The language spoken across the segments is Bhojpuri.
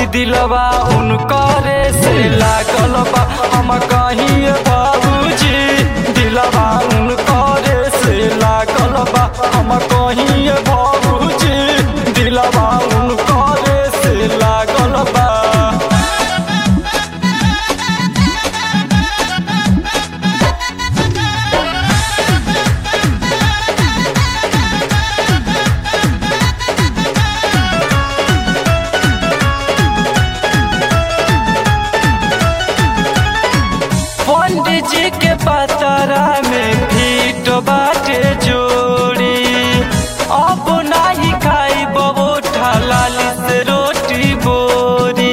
दिलवा उनकरे से लागल बा हम कहीं बाबूजी दिलवा उनकरे से लागल बा हम कहीं बाबूजी दिलवा उनकरे से लागल बा पंडित जी के पतरा में फीट बाटे जोड़ी अब नाही खाई बबो लाली से रोटी बोरी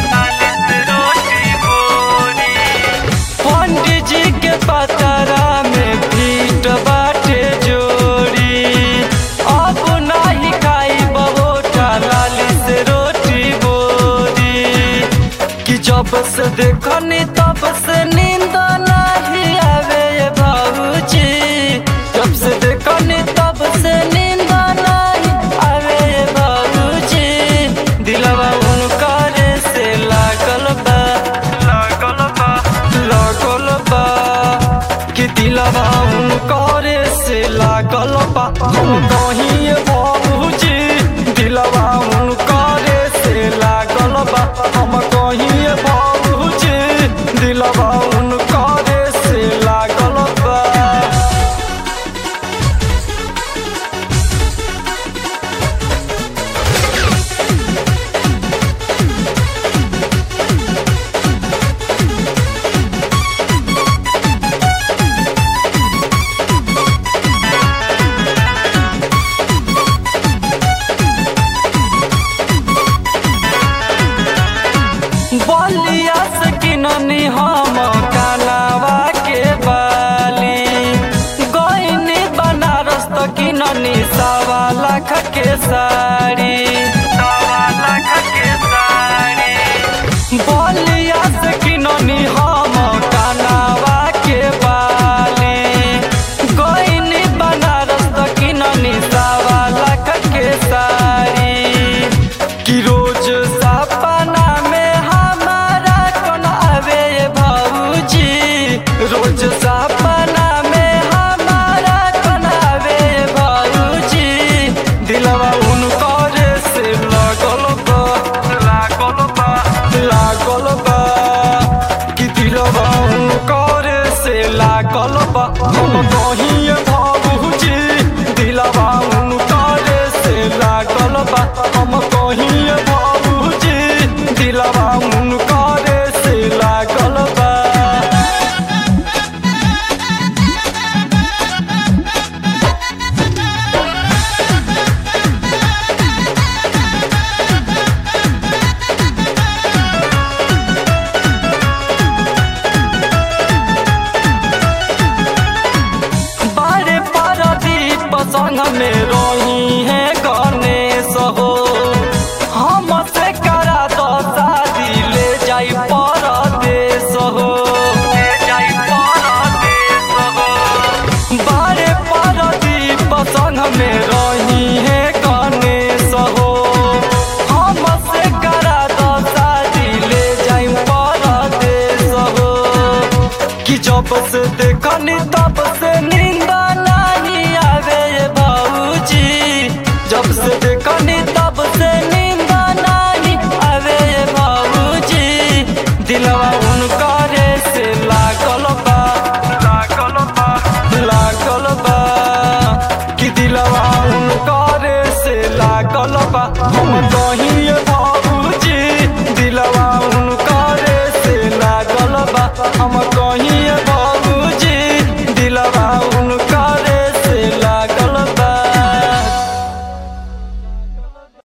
पंडित जी के पतरा में फीट बाटे जोड़ी अब नाही खाई बबो लाली से रोटी बोरी कि जब से देखनी तब से नींद नहीं आवे ये बाबूजी जब से देखनी तब से नींद नहीं आवे ये बाबूजी दिलवा उनकर से लागल बा लागल बा लागल बा कि दिलवा उनकर से लागल बा हम कहीं बाबूजी दिलवा उनकर से लागल बा हम कहीं बाबूजी दिलवा उनकर से लागल बा बलिया से किननी हम कालावा के बाली गईनी बनारस तो किननी सवा लाख के साड़ी सवा लाख के साड़ी बलिया से किननी हम कालावा के बाली गईनी बनारस तो किननी सवा लाख के साड़ी कि रोज सपना में हमारा कौन आवे ये भाऊजी रोज सपना में हमारा कौन आवे ये भाऊजी दिलवा उनकर से लागल बा लागल बा लागल बा कि दिलवा उनकर से लागल बा हम कहीं भाऊजी दिलवा उनकर से लागल बा हम कहीं बाबूजी दिलवा उनकर से लागल बा बारे पारादीप संग में रही है गणेश हो हम से करा दो शादी ले जाई परदेश हो ले जाई परदेश हो बारे पारादीप संग में रही है गणेश हो हम से करा दो शादी ले जाई परदेश हो कि जब से दे